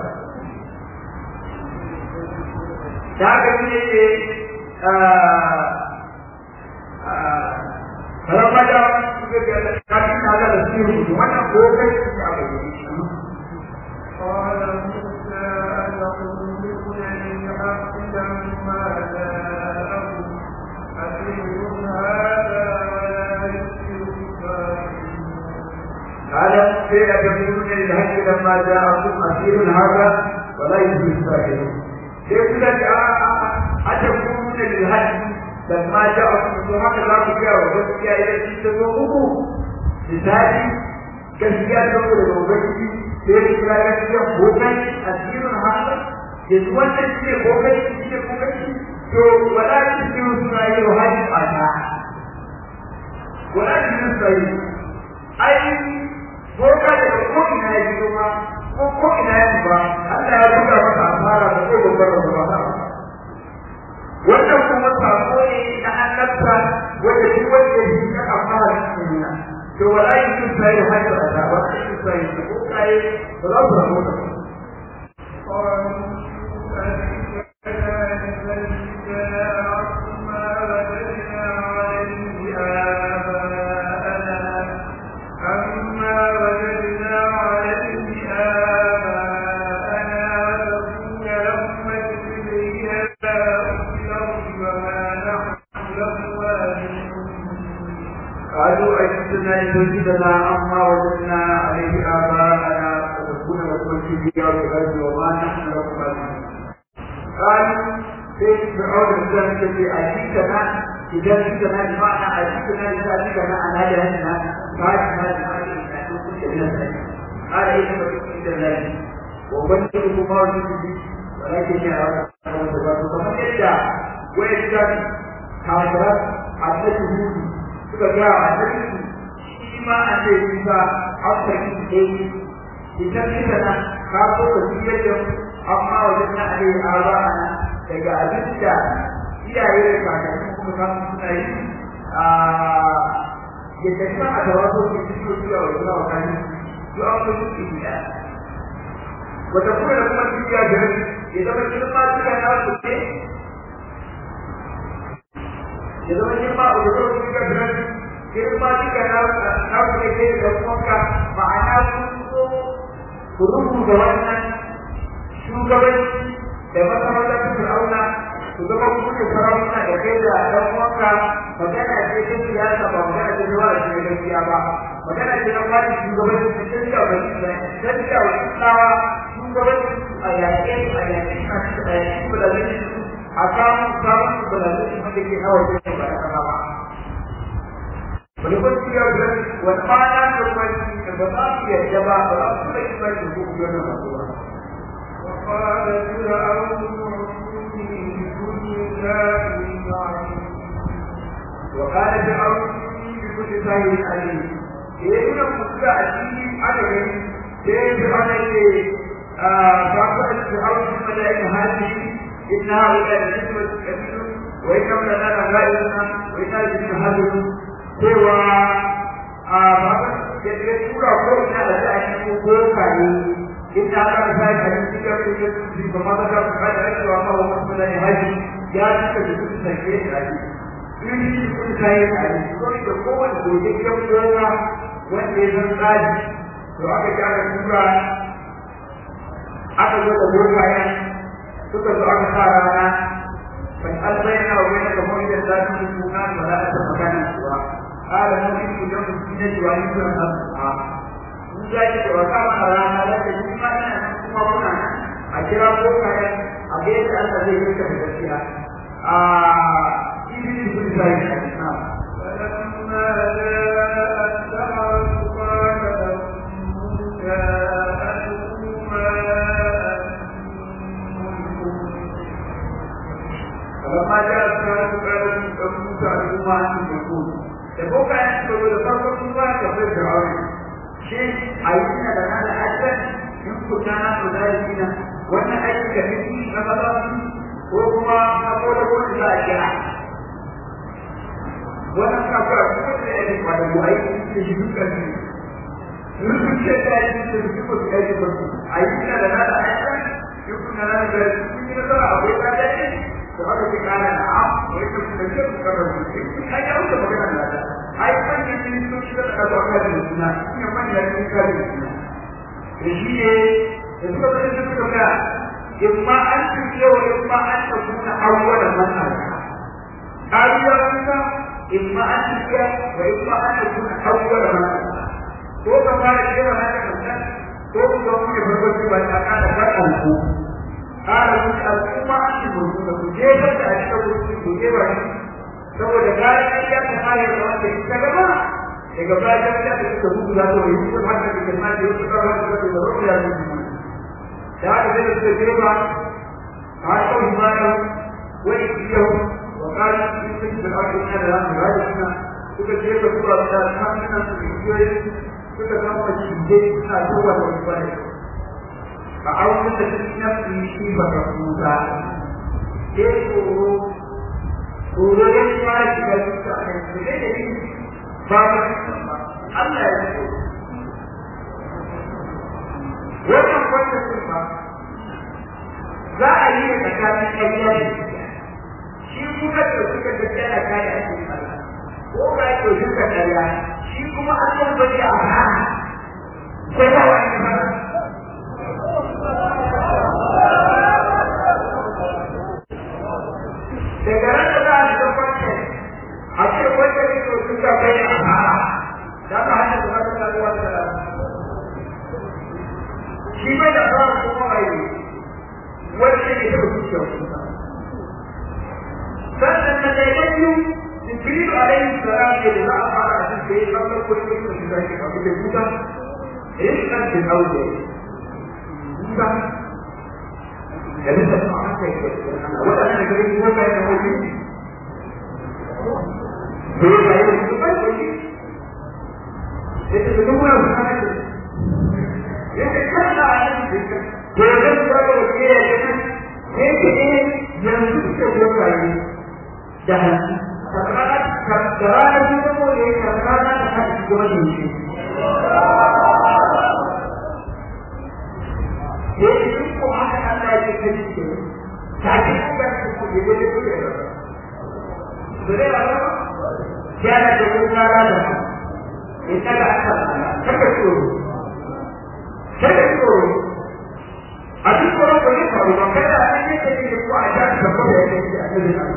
da ga ne ke a a Ramada suka ga kafin na da sirri wannan ko kai ya bayyana قال موسى أتقولون للحق لما جاءكم أسير هذا ولا يسر قال كيف تكونون للحق لما جاءكم أسير هذا ولا يسر الساحر كيف لك أتكونون للحق لما جاءكم هكذا تكيا وتكيا إلى تتوقفوا لذلك gaskiya saboda da ubangiji sai ya kira gaskiya bokai asirin haka yanzu wannan shi ne bokai shi ne bokai to wala shi ne suna yi wa hajji a ta wala shi ne suna yi ai boka daga ko ina ya fito ma ko ko ina ya ba Allah ya buga masa asara da ko babbar da ba wannan kuma sako ne na annabta wanda shi wanda shi ka amfana da shi ne to wala yin sai hajji a ta ba shi sai ko kai ba za su samu ta قالوا أجدنا لتجدنا عما وجدنا عليه آباءنا فتكون لكم الكبيرة في الأرض وما نحن لكم عليم قالوا في فرعون الإسلام الذي أجدنا إذا أجدنا بمعنى أجدنا لتأتينا عن هذا هدنا قال هذا قال إيه فتكون الله وبنته ما وجدت ولكن يا رب فمن يدعى ويجدد كافرات عبدته suka ga annabi shi ma a ce bisa haka yi ne idan kika na ka so ka ji yadda amma wajen na ale aba ana daga abin da iyaye da kakanni kuma kan suna yi a yadda kuma a tawaso ke fito zuwa wa zuwa wakani su an fi su iya wata kuma da kuma duniya da ya zama girma suka na su ne ya zama girma a wajen suka da girma duka na na kuma ke da kuma ma'ana sun so ku rubuta wannan shugabanci da masarautar fir'auna ku zama ku ne sarakuna da kai da ɗan uwanka magana ce ta siyasa ba magana ce ta wani shi gaskiya ba magana ce na wani shugabanci ta tafiya wa tafiya wa islawa shugabanci a yaƙe a yaƙe a cikin bulamin a samun samun bulamin wanda ke hawa ce ba da kama ba wani kwanci ya ga wani kwana da kwanci da ba za su yarda ba ba za su da kima da ku ga na masu ba وقال فرعون ائتوني بكل كافر عليم وقال فرعون بكل ساحر عليم yayin da kuka a cikin adadin sai fir'auna ce ba ku da fir'auna kuma da yin hadi inna haula da nisbat kabiru wa inna lana la ghayruna wa inna lillahi hadun cewa a ba ka da tura ko ina da ta yi ko kare inda aka sa ka cikin da su ba ma da ka da ake wa kawo masu da haji ya cika da su sake da in shi kun kai a cikin da kowane gojejjen gona wanda ya san tsari to aka ji aka tura aka zo da bokayen suka zo aka sa rana ban albaina wa wani kamar da za su yi kuna da za ta magana kuwa قال ممكن يوم الدين وعيد الأضحى Musa ya ce wa kama a rana da ta yi ma ina nan kuma kuna nan a kira ko kayan a ga yadda Allah zai yi ka da gaskiya a ibn ibn Zayd na فلما جاء السحرة قال لهم موسى ألقوا ما فلما جاء السحرة قال لهم موسى ألقوا ما أنتم تقولون da boka ya ce da farko sun ba ka fi fir'aun shi a yi suna da nada hajjar in ku kana ku da yi na wannan aiki da kake na maza ko kuma ka ko da ko da a kira wannan ka fara ko da yake ba da mu aiki da shi duka ne rubun ce da yake da shi ko da yake ba a yi suna da nada hajjar in ku kana da kun yi da akwai ka da ne to haka ke kana da am ko yake da shi ku ka rubuta ai ya wuce magana da ai manyan ministoci da aka zo aka da suna ina manyan ministoci da suna da shi ne da suka zai da suka ga imma an tuke wa imma an ta kuna awwalan masala kariya kuma imma an tuke wa imma an ta kuna awwalan masala ko ka fara cewa na ka kanta ko ku ga mu ne farko ce ba ta kada fadan ku kada mu al'umma an yi mu ku je da a cikin ku je ba saboda bayan ya ta fara da wanda ta gaba daga bayan ya ta suka bugu da to yi su haka da kalma da yake kawo da da roƙo ya yi da haka da suka je ba har ko himaya wani kiyo wa kana cikin da aka yi da ran da suna suka je da kuma da hannun su kiyo suka kama shi je suna zuwa da wani ba a wani da cikin nafsi shi ba ka kusa ke tsoro tsoro ya shi fara shiga duka a kan su da yi ba ba Allah ya ce wannan kwanta sun ba za a yi da tsakanin ƙarya da shi kuma da suka ga tsaya kare a cikin Allah ko ba ya ɗauki ka ƙarya shi kuma Allah ba ya a hana ko ba wani ba daga ran da za a shiga kwanci a ce kwanci ne ko sun ka bai a fara da ka hanyar da zaka ta zuwa da shi bai da fara kuma bai wacce ne da zuciya sannan na dai biyu Jibril alaihi salam ne da za a fara a cikin da ya kallon kullum da shi zai ka fita kuta eh kan da aude kuta da bisa ta haka yake waɗanda gari ko bai da wani ko ya yi su bai da shi ita da duk wani haka ne yake kalla a cikin to da zai ga wani ya yi ne ke ne yanzu suka zo kai da hanci karkara karkara ne ko ne karkara da hanci ko ne shi yake duk ko haka Allah ya ce shi take kuma su ku yi da ku da dole ba ya da ku na da ita da aka kaka so kaka so a duk ko ko ne faru ba kada an yi da ke ku a da ka ko da yake a cikin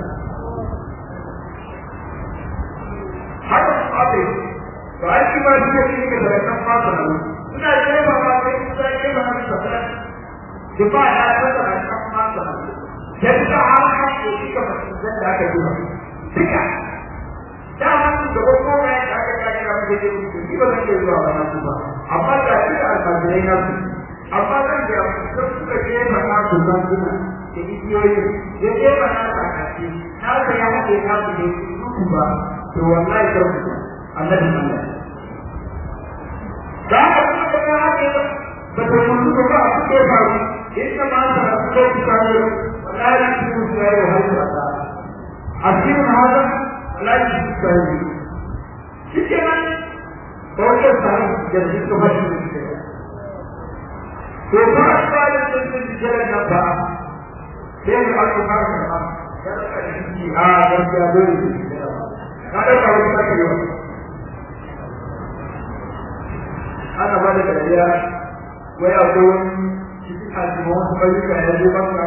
haka su abe to ai shi ma duk shi ke da kan fata nan ina jira ba ba sai ku sai ke ba haka ba difa ya tsada a kan fata nan yadda har haƙƙo suka fahimtar da aka yi duka da hannun da gwamna ya aka ce muku ni ba zan iya zuwa wannan ku ba amma ga shi da almajirai na su amma zan ga sun suka je mana su san suna da igiyoyi ya je mana ta kace na ga ya haɗe na su ne su ba to wallahi kar ku annabi Allah da haka kuma ga haɗe ba ta mutu ba a cikin faru inna ma ta rasu ku kare wallahi ku su ya yi haihuwa asirin hada wallahi ku kare shi ke nan ɗaukar tsarin da su ka fashi da shi to ba a tsarin da su ji jiran nan ba sai mu aka fara karɓa ya ɗauka da shi a gaskiya dole su ji na ɗauka wani sake yawa ana ba da dariya wai akwai wani cikin ajiyar wasu bayyuka ya zo banka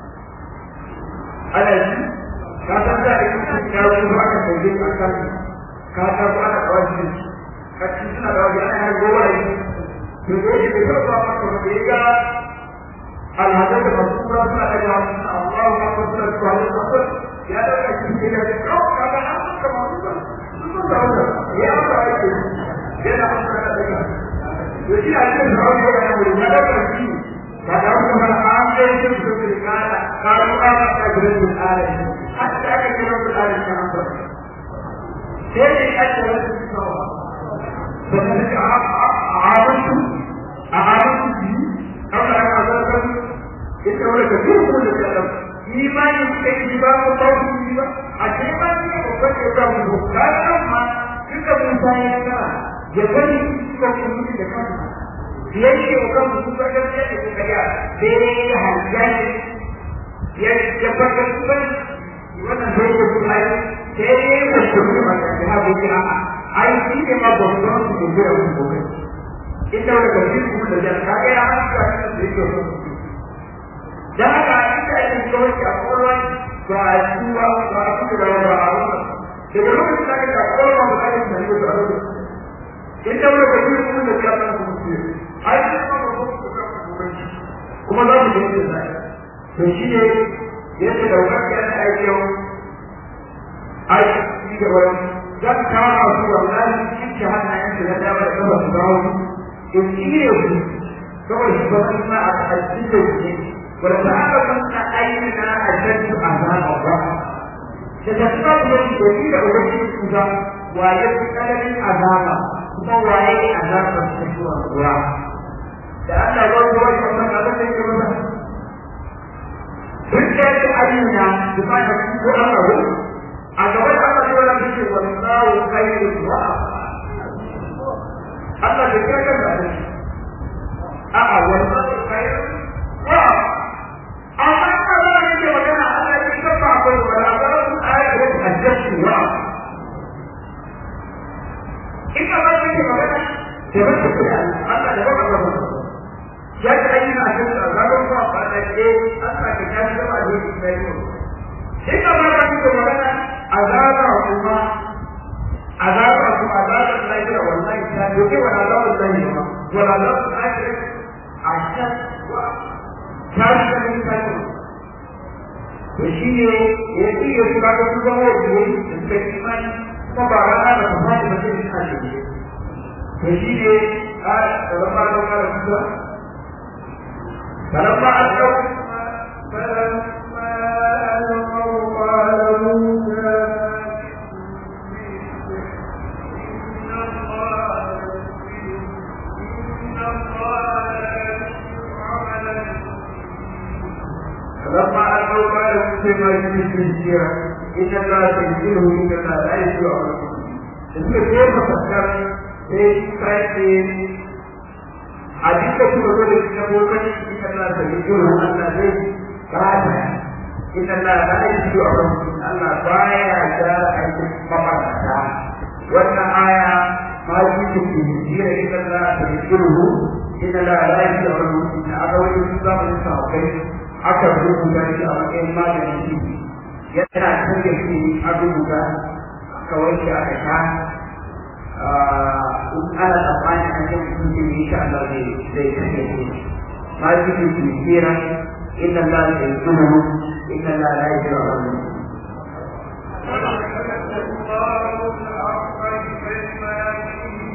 ana ji ka san da ake cikin yaro ba aka sauke a kan ka ta ko ana kawai shi ka ci suna da wani ana gowa yi to ko shi da yau ba maka ba ya ga alhadar da masu kura suna da ga Allahu akbar suna da wani akbar ya da ka ci da ga ko ka ga an ka ma su su da wani ya ba ya ce yana an ka da ga to shi a cikin da wani ya wuri ya da ka ci ka da wani ma an ga shi su da kana ka ru ka ka ga da alai hatta ka kira da alai ka an ba sai ne ake wani tsawa sannan ka عارضت عارضت به قبل أن أذكر إنت ولا كثير من الكلام إيمان يستجيبان الله به عجيبا وقد يقام كان أما تلك المسايدة يبني تلك المسايدة yake wa kan su ba da yake ko kaya sai ya hajjai ya ya fara kuma wannan sai ko kuma sai ya ko kuma da ha bi a ai shi ne ma babban su da ya ko kai ita wani karfi kuma da jan kaga ya haka shi da yake so dan haka ita ake kawai a kowa ba a tuwa ba a tuwa da ba a wani daga lokacin da aka kowa ba a yi da yake da wani ita wani karfi kuma da jan kan kuma ce ai shi ma ba kuma su kan kuma za mu yi da to shi ne yadda da wani ya ta aiki yau ai shi da wani zan kama su wallahi cikin hannayen su na dama da kafa su dawo in shirya su kawai shi ba su ma a cikin da su wanda aka san a ayyana a shaddu a zama ba da ta kuma kuma shi da shi da ubangiji su ga waye su tsananin azaba kuma waye azaba su shi wa ruwa da Allah ya zo wani wannan abin da yake mana duk da yake ayyana da ba da ko Allah a gaban Allah ya wala shi wallahu khairul wa Allah da kira kan da shi a'a wallahu khairul wa amma ka ba ni ke magana Allah ya kira ba ko wala ba su ayatu hajjatu wa ina ba ni ke magana ke ba su Allah da ba ka ba ya ta ayyana a cikin azabun ba ba da ke Allah ka kashi da ba ne ke yi ina ba ni ke magana azaba kuma azaba kuma azaba lahira wallahi ta doke wa azaba lahira wa azaba akhir ashad wa tashi da ni kai to shi ne ya ci ya shiga da su zama wani da imani kuma ba rana da kuma da mutum shi a shi to shi ne a da zama da kuma da kuma فلما ألقوا فلما ألقوا قال موسى فلما ألقوا قال موسى ما يجري في السيرة إن الله تنزله إن الله لا يسوع suka je mafakar sai kai ce a duka kuma zo da cikin bokaci in Allah ta yi jiro Allah zai bata in Allah ba ya yi a wani Allah baya gyara aikin mafakata wannan aya ma ji ta ke jira in Allah ta yi jiro in Allah ba ya yi a wani a aka wani sun zama yin sahabbai aka rubuta shi a matsayin maganin shi yana canza shi a rubuta kawai shi aka sha in ana tsammanin an yi mutum ne insha Allah zai zai kashe shi ma ji ku ki kira inna Allah la yuhibbu inna Allah la yuhibbu ولقد الله الحق بكلماته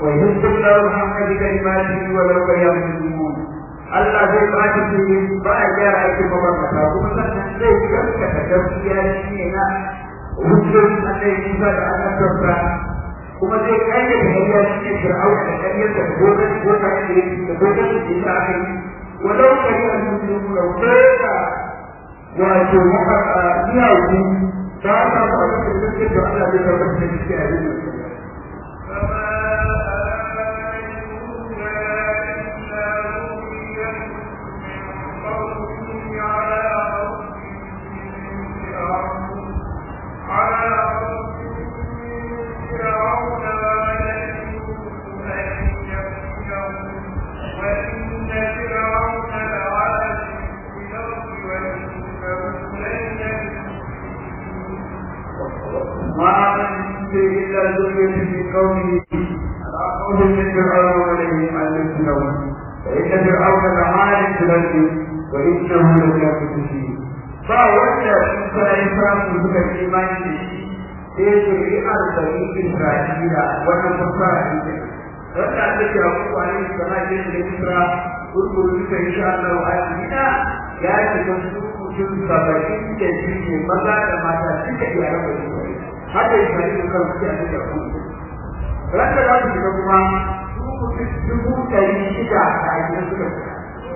ويهز الله الحق بكلماته ولو كره المسلمون Allah zai ba shi fili ba a gyara aikin mabambata kuma sannan zai gaskata gaskiya shi ne na hujjoji Allah Musa da annabtarsa kuma zai kayyade hanyar shi ne Fir'auna da ƙaryar da gogon gogon da yake da gogon da yake aka yi walau kariyar musulmi da wata wato miyawu ta ta ba da gaske da Allah zai tabbatar da shi a yin ما من إلا ذرية في قومه على قول من فرعون وليه أن يسلموا فإن فرعون لعال في الأرض وإنه لكافر فيه فأولى موسى إسلام بك الإيمان به sai shari'ar bani Isra'ila wannan fasara ita wanda aka ce a kuma ne sana ce da Isra gurguru duka insha Allah a Madina ya shiga su mutum saba'in da biyu maza da mata suka iya raba Isra'ila haka yi bari da kan suke a cikin kuma ran da za su shiga kuma su mutum dubu ɗari shida da ajiyar suka shiga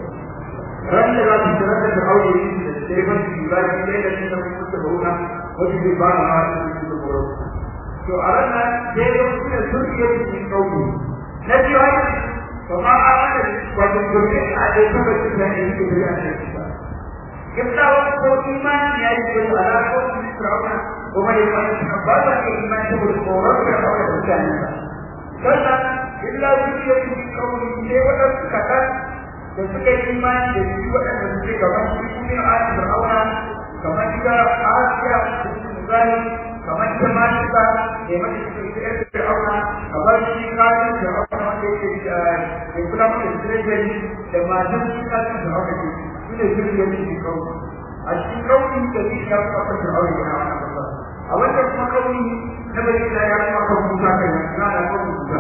ran da za su shiga da aure da shirban su ba shi ɗaya da shi da mutum da bauna wasu zai ba na masu da su da buru to a ran nan sai da mutum da sun iya cikin ɗauki na biyu haka to ma a ran wato gobe a ɗaya kuma su da ɗaya su da ya ce ba Kiftawa ko imani ya yi da alaƙa da Fir'auna kuma ya wani ba za ka imani saboda tsoron Fir'auna da mutanensa. Sannan illa zuciya su yi kauri sai waɗansu kaɗan da suka yi imani da shi waɗanda suke gaban su su ne a Fir'auna kamar ita Asiya da su misali kamar ita Malika da mai cikin ƴar Fir'auna kamar shi kafin Fir'auna wanda yake da kula mata da treasury da matan shi kafin Fir'auna ke su ne zuciya su yi kauri. A cikin kauri da shi ya fi kafin Fir'auna ya na wani kasa. A wannan kuma kauri na bai da ya kuma kan Musa kai na da kan Musa.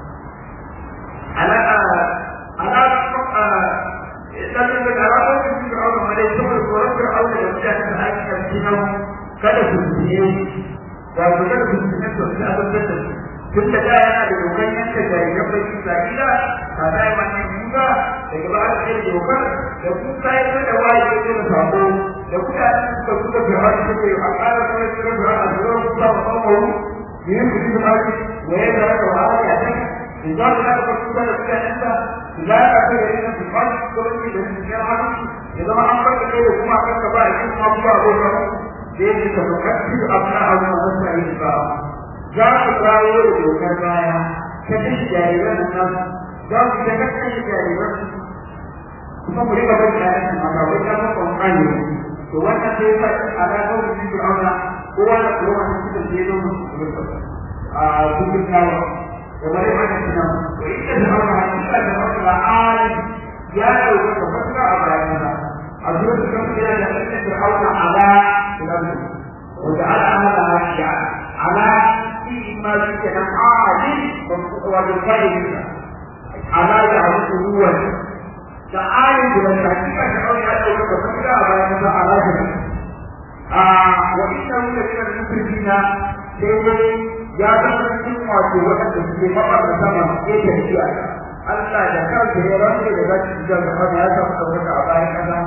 Ala ala sannan da alaƙar da suke aure ma dai saboda tsoron fir'auna da mutane da ake karfi na kada su biye wato kada su biye su su azabtar da su tun da da yana da dokan yanka jariran bai isra'ila a zai wannan yuga daga ba aka kai dokar da kuka yi da waye ya ce da sako da mutane suka suka fir'auna suke a ƙara kuma suka fir'auna da zuwa kuka ba ba mawu yin su ji da ake waye da raka wa ya ce idan da aka kuka da suka yanka لا أكل إلا في الخلق كل من الجامعة إذا ما أمرك كده كما أمرك بقى يكون أبوه أبوه ليه تفكر أبناء أبناء أبناء الإسلام جاء إسرائيل وكان رايا كتش جاريبا الناس جاء كتش جاريبا kuma mu rika bari da nan ma ba ta ta konfani to wannan sai ka ala ko da shi auna kowa da kowa ne suka je don mu a cikin nawa kamar yadda suna to ita da auna hakika da wata alim ya dauka ka fata a bayansa a zuwa da kan kira da ita da auna ala ilahi wa ta'ala amala ya ala fi ma yake nan alim wa da fa'ida ala ya huwa da alim da hakika da auna ya dauka ka fata a bayansa ala a wa inna min al-muslimina sai ya zama cikin wato waɗanda suke maɓar da sama ke tafiya Allah da kansa ya rantsa da zaki ji da kuma ya samu ɗaukaka a bayan ƙasa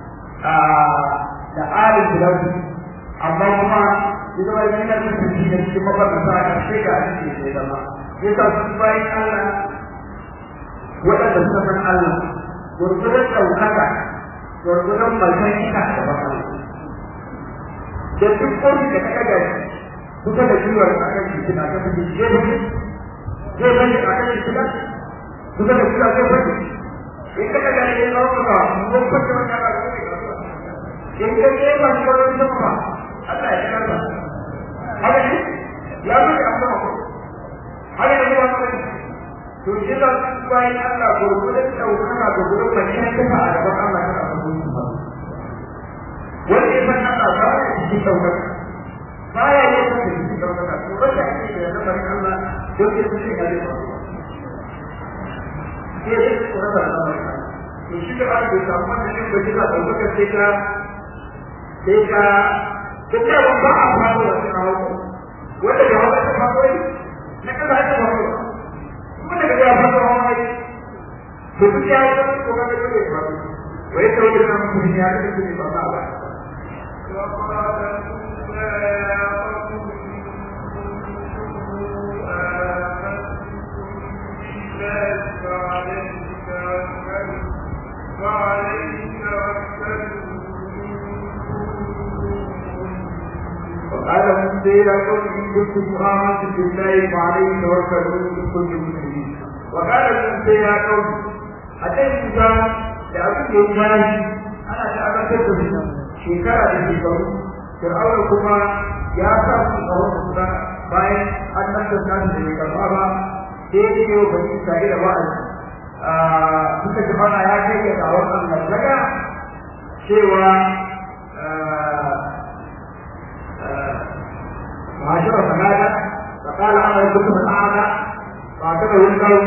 da alin filafi amma kuma ya zama yana da tafi da cikin maɓar da sama a sai ga ake da zama ya sa su bayan Allah waɗanda suka san Allah gurgurar ɗaukaka gurgurar malkan ita da bakan da duk wani da ka ɗaga shi kusa da ciwon a kan jikin a kan jikin zai bane zai bane a kan jikin kusa da ciwon zai bane in ka daga ne ya kawo ka mun kwace wata ba da kai in ka ke ba shi wani sama ba Allah ya karba haka ne ya zo da amma ko haka ne ba ko to shi da bayan Allah gurgurin daukaka ga gurin mai ne kuma a gaban Allah ta ba wanda ya san Allah ba ya cikin daukaka baya ne da shi da wannan to wanda ake da lamarin Allah don ya tsaye ga Allah masa al'amari to shi da aka samu wannan yin bai kisa ɗaukaka sai ka sai ka duk da ba a fara da kawo wanda da wata ta fara yi na kasa aka fara kuma daga ya fara hawa yi to duk ya yi ko ga da ya fara wai ta wata nan mun ya ga da ba ba ba وقال موسى يا قوم ان كنتم امنتم بالله فعليه توكلوا ان كنتم مسلمين وقال موسى يا قوم حتى موسى da abin da ya tashi ana ta abatar da su shekara da shekaru fir'auna kuma ya sa su a wasu kusa bayan an nan da nasu da ya karɓa ba sai ya ce wa bani isra'ila wa'azi suka ji bana ya kai ga dawar Allah daga cewa معاشرة فهذا فقال أنا ربكم الأعلى فاعتبره القوم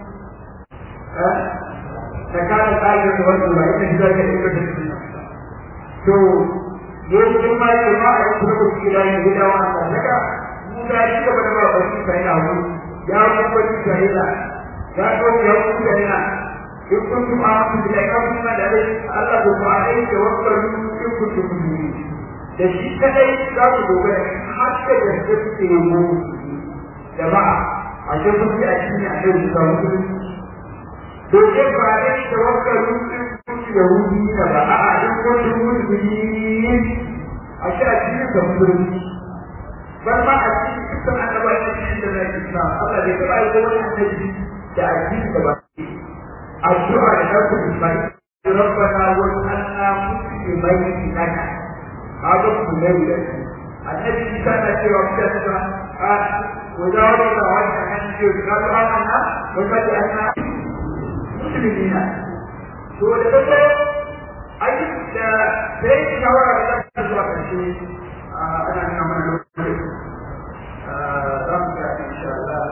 فكان الآية توجه وإن ذلك إلى to yau sun ma yi ma a yanzu da kuke da yin gida wa Allah daga mu da shi gaba da ba baki sai na hu ya ku baki sai na ya ko ya ku sai na in kun ku ma ku da ka ku ma da Allah ku ma ai da wakar ku ku ku ku da shi kadai za ku dogara har da gaske suke yi mu jama'a a ce kun ji a cikin a yau da mutum to ke ba da tawakkal mutum yahudi da ba a duk wani musulmi a shi a cikin da musulmi bar ma a cikin dukkan annabawa da cikin da zai islam Allah bai taɓa yi wani annabi da addini da ba addu'a da ɗaukar ismail ربنا واجعلنا مسلمين لك هذا مسلمين لك النبي كان في وقتها قال وجاوبنا وجه عن قالوا أنا وجعلنا مسلمين to da ta zo ai da sai ki shawara da ta zuwa karshe ana nuna mana lokaci za mu ga insha Allah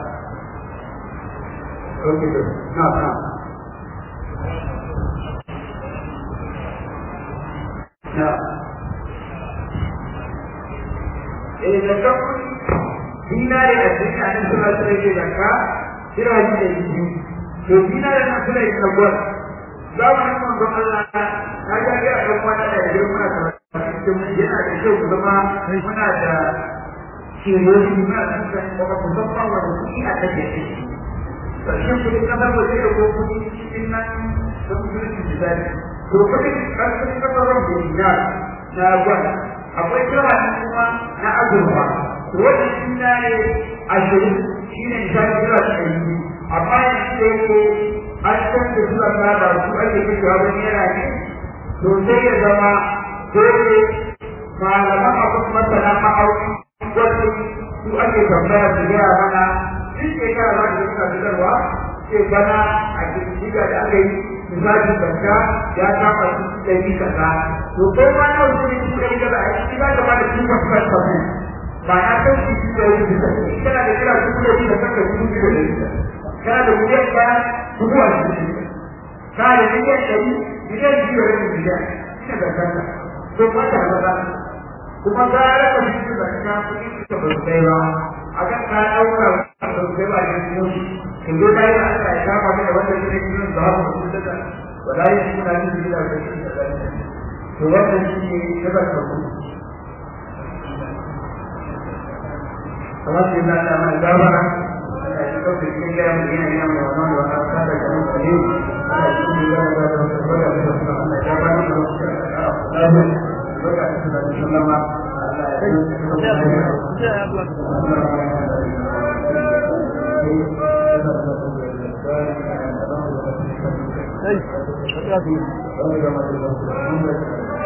okay na na na eh da kafin dinari a cikin annabi sallallahu alaihi wasallam da ka kira shi da yi to dinari na suna yi kagwar zamanin manzon Allah na ga ga ɗan wani da yake muna da yana da kyau ku zama muna da kiyoyi muna da kuma musamman wanda kuɗi a take shi ƙarshen kuɗi kasar waje da ko kuɗi cikin nan da musulunci misali to kuɗi ƙarfin kasar waje na na gwada akwai kirani kuma na azurfa wannan shi na ne ashirin shi ne misali kira da ɗari amma yanzu da yake an san da suka saba su ake kashewa wani yana ne to sai ya zama dole malaman abin masana ma'auni wasu su ake tambaya su gaya mana duk shekara za ka suna fitarwa ce bana a kirkiga da aka yi misali banka ya kama su ɗari kaza to ko ma na wasu ne su ɗari kaza a ciki za ka ba da two point five percent ba na san su su ɗari bisa kana da kira su ɗari da kanka su ɗari da bisa kana da miliyan ɗaya dubu a cikin kana da miliyan ɗari miliyan biyu da rabin miliyan ina da kanka to ba ta ba kuma gara ka fi da ka kuɗi ka ba kai ba akan ka ɗauka ba kai ba ne mu kin zo dai ba Allah ya kama da wanda ke cikin da ba ku da wala yi suna yin da da shi da to wannan shi ne da ka ku kamar sai da Allah mai gabara ɗauka cikin gaya mu yana yana mai wannan da wata ta da kan kare ana cikin gaya da da wata bada da wata Allah ya ba ni da wata lafiya baka da da sallama Allah ya yi